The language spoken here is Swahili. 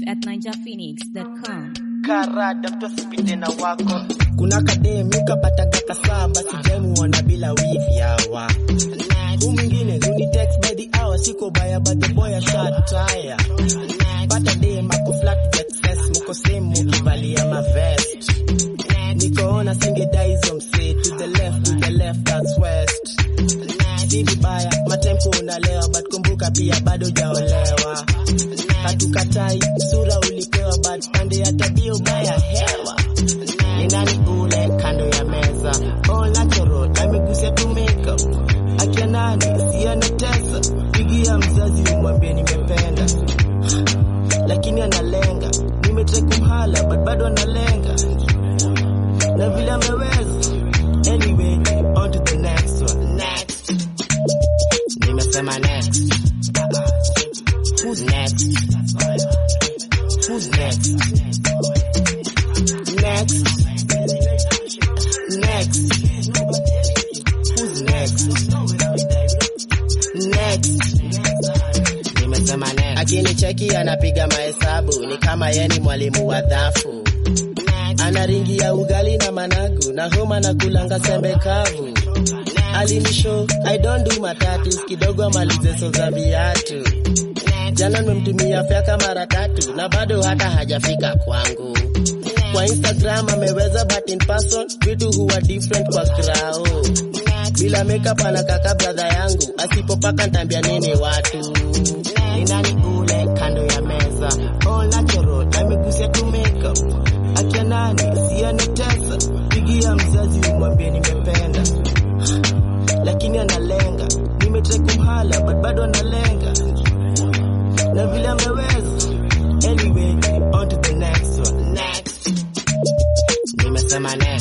at ninjaphoenix.com. karada mtosipite na wako kuna kademi kapataga kasaba sijamuona bila wifi hawa hu mwingine huni text by the hour siko baya but the boy a shot tire pata dem ako flat vexes muko same mukivalia mavest nikoona singedai hizo msee to the left to the left that's west si vibaya matempo unalewa but kumbuka pia bado jaolewa hatukatai sura ulipewa but pande ya tabia ubaya hewa ni nani ule kando ya meza all natural amegusia tu makeup akia nani si anatesa pigia mzazi umwambie nimependa lakini analenga nimetrai kumhala but bado analenga na vile ameweza anyway on to the next one next nimesema next who's next who's next next next who's next next nimesema next akinicheki anapiga mahesabu ni kama yeni mwalimu wa dhafu ana ringi ya ugali na managu na homa na kulanga sembe kavu alinisho i don't do matatu kidogo amalize so za viatu jana nimemtumia fyaka mara tatu na bado hata hajafika kwangu kwa instagram ameweza but in person vitu huwa different kwa krao bila makeup anakaka bradha yangu asipopaka ntambia nini watu ni nani ule kando ya meza all natural amegusia tu makeup akia nani si anatesa pigia mzazi umwambie nimependa lakini analenga nimetrai kumhala but bado analenga na vile ameweza anyway on to the next one next nimesema next